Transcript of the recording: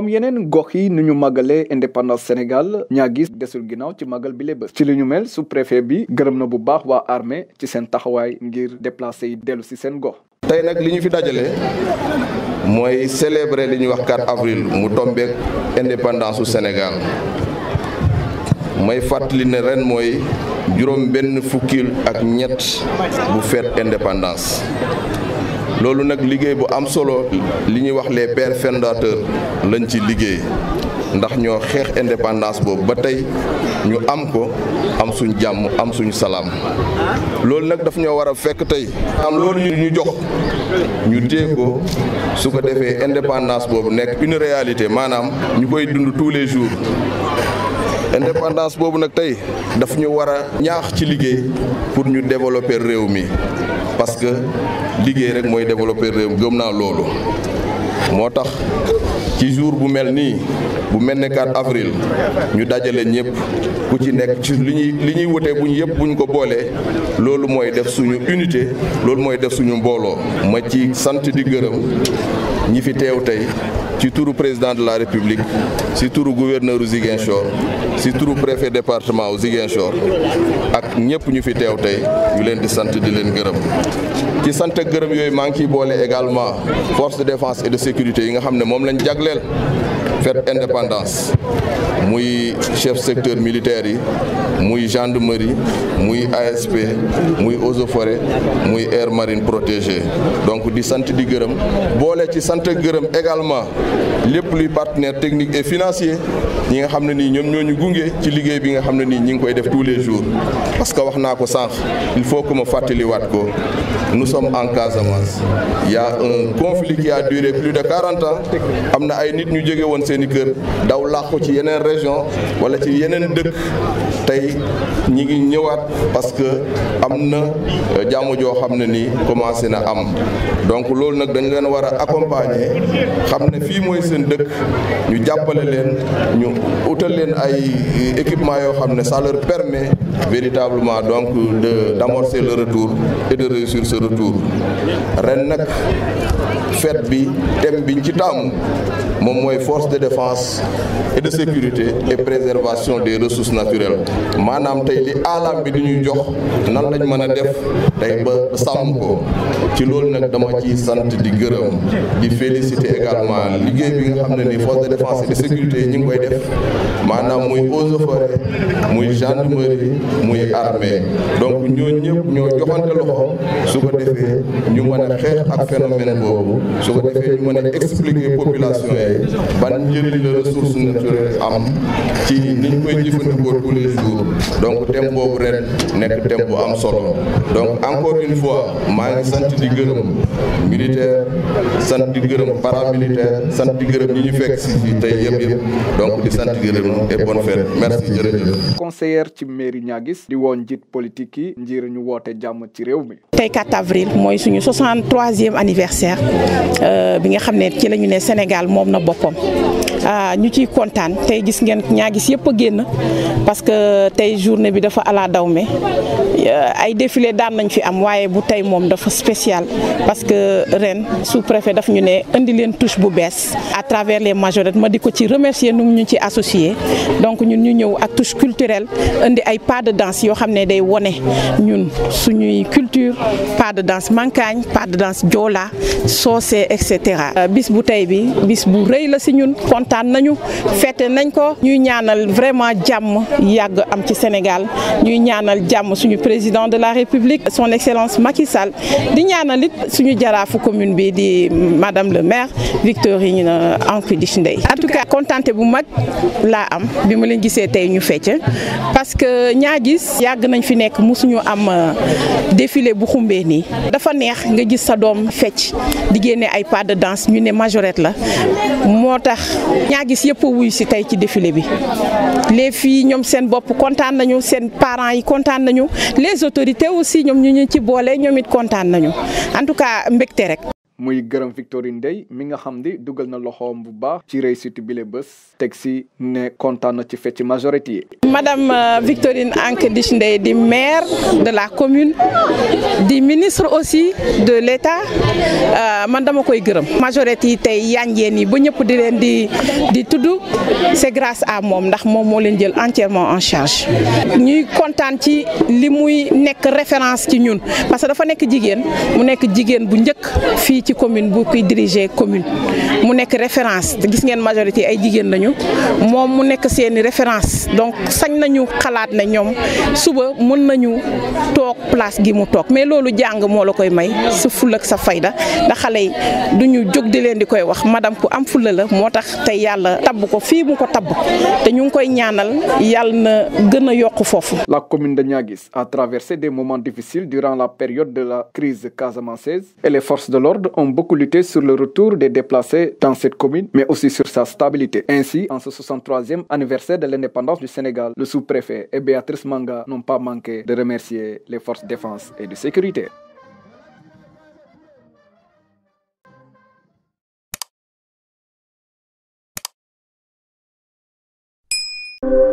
comme yeneen gox yi nu ñu màggalee indépendance Sénégal ñaa gis desul ginnaaw ci màggal bi bés ci li ñu mel sous préfet bi gërëm na bu baax waa armée ci seen taxawaay ngir déplacé yi dellu si seen gox. tey nag li ñu fi dajale mooy célébrer li ñuy wax 4 avril mu tombeek indépendance su Sénégal may fàttali ne ren mooy juróom benn fukkil ak ñett bu fête indépendance loolu nag liggéey bu am solo li ñuy wax les pères fondateurs lañ ci liggéey ndax ñoo xeex indépendance boobu ba tey ñu am ko am suñ jàmm am suñu salaam loolu nag daf ñoo war a fekk tey am loolu ñu jox ñu téye ko su ko defee indépendance boobu nekk une réalité maanaam ñu koy dund tous les jours indépendance boobu nag tey daf ñu war a ñaax ci liggéey pour ñu développer réew mi parce que liggéey rek mooy développer réew mi gëm naa loolu moo tax ci jour bu mel nii bu mel ne 4 avril ñu dajale ñëpp ku ci nekk ci li ñuy li ñuy wutee buñ yëpp buñ ko boolee loolu mooy def suñu unité loolu mooy def suñu mbooloo ma ci sant di gërëm ñi fi teew tey ci turu président de la république ci turu gouverneur u Ziguinchor ci turu préfet département u Ziguinchor ak ñëpp ñu fi teew tey ñu leen di sant di leen gërëm ci sant ak gërëm yooyu maa ngi ciy boole également force de défense et de sécurité yi nga xam ne moom lañ jagleel fête indépendance muy chef secteur militaire yi muy gendarmerie muy ASP muy eaux et forêt muy air marine protégée donc di sant di gërëm boole ci sant ak gërëm également lépp luy partenaire technique et financier ñi nga xam ne nii ñoom ñoo ñu gunge ci liggéey bi nga xam ne nii ñi ngi koy def tous les jours parce que wax naa ko sànq il faut que ma fàttaliwaat ko nous sommes en Casamance il y a un conflit qui a duré plus de 40 ans am na ay nit ñu jóge woon seeni kër daw làqu ci yeneen région wala ci yeneen dëkk tey ñi ngi ñëwaat parce que am na jàmm joo xam ne nii commencé na am donc loolu nag dañ leen war a accompagner xam ne fii mooy seen dëkk ñu jàppale leen ñu utal leen ay équipement yoo xam ne ça leur permet véritablement donc de d'amorcer le retour et de réussir ce retour ren nag fête bi thème biñ ci taamu moom mooy force de défense et de sécurité et préservation des ressources naturelles maanaam tey li alam bi di ñuy jox nan lañ mën a def tey ba sàmm ko ci loolu nag dama ciy sant di gërëm di féliciter également liggéey bi nga xam ne ni force de défense et de sécurité yi ñu ngi koy def maanaam muy eaux et forêt muy gendarmerie muy armée donc ñooñu ñëpp ñoo joxante loxo su ko defee ñu mën a xeex ak phénomène boobu su ko defee ñu mën a expliquer population yi ban njëriñ la ressource naturelle am ci ni ñu koy jëfandikoo tous les jours donc thème boobu ren nekk thème bu am solo donc encore une fois maa ngi sant di gërëm militaire sant di gërëm paramilitaire sant di gërëm ñi ñu fekk si fii tey yëpp yëpp donc di sant di gërëm et bonne fête merci jërëjëf. conseillère ci mairie Niaguis di woon njiit politique yi ngir ñu woote jàmm ci réew mi. tey 4 avril mooy suñu 63e anniversaire bi nga xam ne ci la ñu ne Sénégal moom na boppam ñu ciy kontaan tey gis ngeen Niaguis yëpp a génn parce que tey journée bi dafa ala dawme ay défilé daan nañ fi am waaye bu tey moom dafa spécial parce que ren sous-préfet daf ñu ne indi leen touche bu bees à travers les majorettes ma di ko ci remercier nu ñu ci associé donc ñun ñu ñëw ak touche culturelle indi ay pas de danse yoo xam ne day wone ñun suñuy culture pas de danse mankaañ pas de danse joola soose et cetera bis bu tey bi bis bu rëy la si ñun kontaan nañu fête nañ ko ñuy ñaanal vraiment jàmm yàgg am ci Sénégal ñuy ñaanal jàmm suñu président de la République son excellence Macky Sall di ñaanal it suñu jaraafu commune bi di madame le maire Victorine Ancudich Ndeye en tout cas kontaante bu mag laa am bi ma leen gisee tey ñu fecc parce que Niaguis yàgg nañ fi nekk mosuñu am défilé bu xumbee nii dafa neex nga gis sa doom fecc di génne ay pas de danse ñu ne majorette la moo tax Niaguis yëpp a wuy si tey ci défilé bi les filles ñoom seen bopp kontaan nañu seen parents yi kontaan nañu les autorités aussi ñoom ñu ñu ci boole ñoom it kontaan nañu en tout cas mbégte rek. muy gërëm Victorine Ndeye mi nga xam ni dugal na loxoom bu baax ci réussite bi le bés teg si ne kontaan na ci fecc majorité yi. Madame Victorine Anke Dich Ndeye di maire de la commune di ministre aussi de l'État man dama koy gërëm majorité yi tey yanjeen yi ba ñëpp di leen di di tudd c'est grâce à moom ndax moom moo leen jël entièrement en charge ñuy kontaan ci li muy nekk référence ci ñun parce que dafa nekk jigéen mu nekk jigéen bu njëkk fii ci commune bu kuy diriger commune mu nekk référence te gis ngeen majorité ay jigéen lañu moom mu nekk seeni référence donc sañ nañu xalaat ne ñoom suba mën nañu toog place gi mu toog mais loolu jàng moo la koy may sa ful ak sa fayda ndax xale yi duñu jóg di leen di koy wax madame ku am fulla la moo tax tey yàlla tabb ko fii mu ko tabb te ñu ngi koy ñaanal yàlla na gën a yokk foofu. La commune de Niaguis a traversé des moments difficiles durant la période de la crise casamançaise et les forces de l'ordre ont beaucoup lutté sur le retour des déplacés dans cette commune, mais aussi sur sa stabilité. Ainsi, en ce 63e anniversaire de l'indépendance du Sénégal, le sous-préfet et Béatrice Manga n'ont pas manqué de remercier les forces de défense et de sécurité. you